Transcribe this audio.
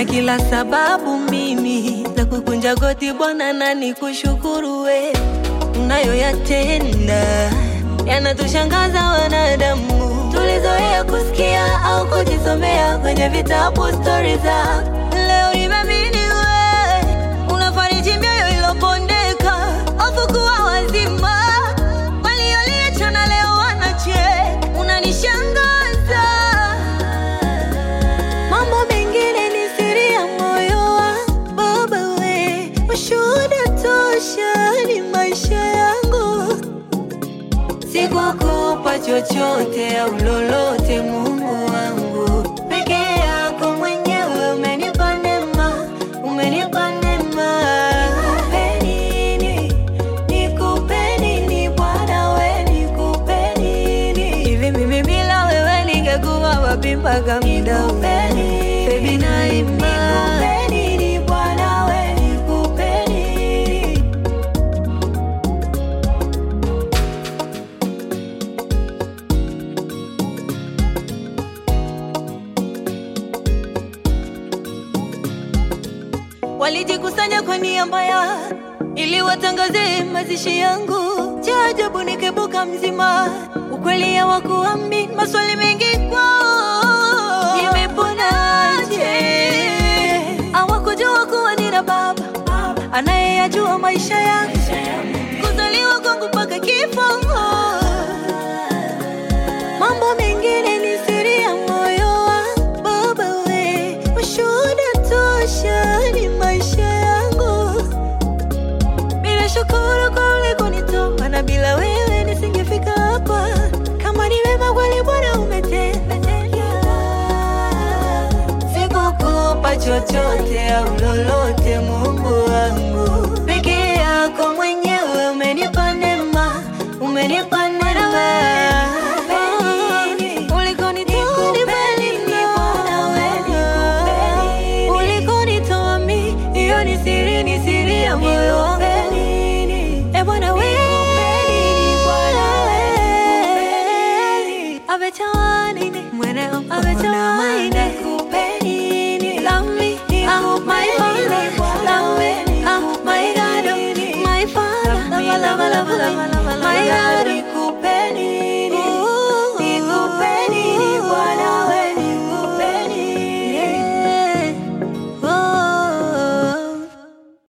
kila sababu mimi za kukunja goti Bwana na nikushukuru we unayoyatenda yanatushangaza wanadamu. Tulizoea kusikia au kujisomea kwenye vitabu stori za leo. Nimeamini we unafariji mioyo ilopondeka, hofu kuwa wazima, walioliachana leo wanacheka, unanishangaza. Mambo mengine ni siri ya moyo wangu, Baba we, ushuhuda tosha ni maisha yangu sikukupa chochote au lolote, Mungu wangu, peke yako mwenyewe umenipa neema, umenipa neema. Nikupe nini? Nikupe nini Bwana we, nikupe nini? Hivi mimi bila wewe ningekuwa wapi mpaka muda huu? Baby naimba. Nikupe nini Bwana we, nikupe nini? Walijikusanya kwa nia mbaya ili watangaze mazishi yangu. Cha ajabu nikibuka mzima, ukweli hawakuamini. Maswali mengi kwao, nimeponaje? Hawakujua kuwa nina baba anayeyajua maisha yangu, kuzaliwa kwangu mpaka kifo. Mambo mengine ni siri ya moyo wangu, Baba we, ushuhuda tosha ni maisha yangu. Bila shukuru kwa ulikonitoa, na bila wewe nisingefika hapa. Kama ni wema kweli Bwana umetenda, sikukupa chochote au lolote, Mungu wangu, peke yako mwenyewe umenipa neema, umenipa neema. Ulikonitoa ni mbali mno. Ulikonitoa mi, hiyo ni siri, ni siri ya moyo wangu. E Bwana we, Bwana we, abechawanine, mwene abechawanine